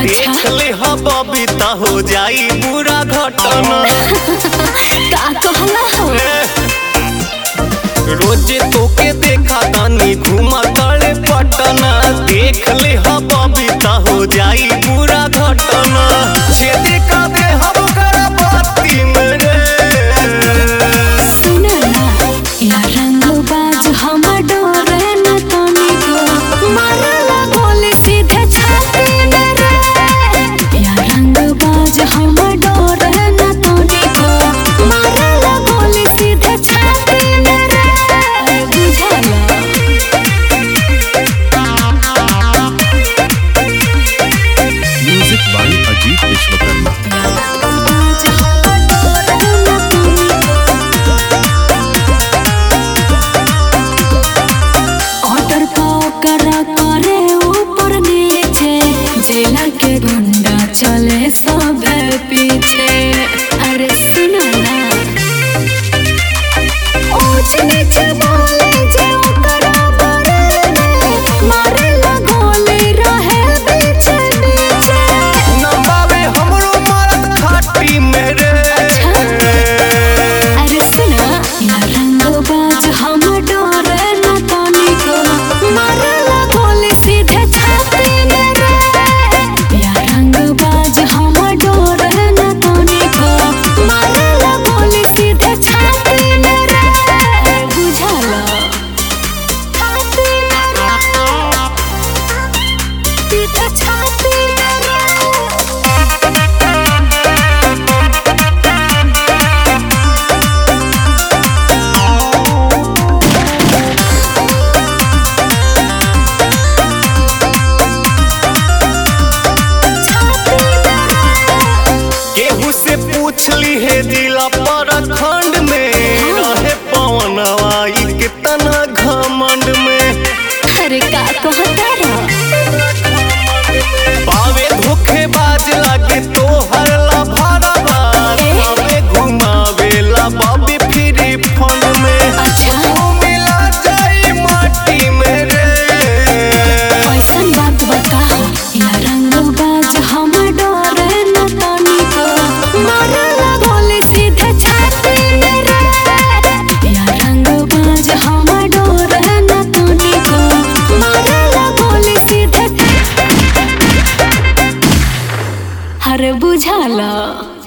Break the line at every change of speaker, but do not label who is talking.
अच्छा।
देख ले हा बबीता हो जाई बुरा घटना
का कहला हो
रोज तोके देखा तानी घुमा तड़े पटना देख ले हा बबीता हो जाई बुरा घटना छेदी का दे हम करा बाती में रे
सुना ना या रंग बाज हम डोरे न तनिको मारला बोले सीधे छाती में रे या रंग बाज हम डोरे न तनिको मारला बोले सीधे छाती में रे बुझला
music by Ajit Vishwakarma
order कर करे ऊपर नीचे जेला के गुंडा चले सब पीछे अरे सुना ना ऊंच नीच बोले जे ओकरा बारे में मारे लगोले रहे बीचे बीचे
नंबावे हमरो मरद खाटी में रे
अरे सुना या रंग बाज हम डोरे न तनिको मारला बोले सीधे छाती में रे या रंग बाज हम डोरे न तनिको मारला बोले सीधे छाती में रे बुझला छाती में रे सीधे छाती में रे
केहू से पूछ ली है जिला पर खंड में रहे पवन आई कितना घमंड में
अरे का कहता रहा
पावे धोखेबाज लागे तो हरला भरवा हमें घुमावेला बाबी फ्री फंड में
अच्छा।
तू मिला जाई माटी में रे
ऐसन बात बताओ या रंग बाज हम डोरे न तनिको मारला बोले सीधे छाती में रे या रंग बाज हम डोरे न तनिको मारला बोले सीधे हर बुझाला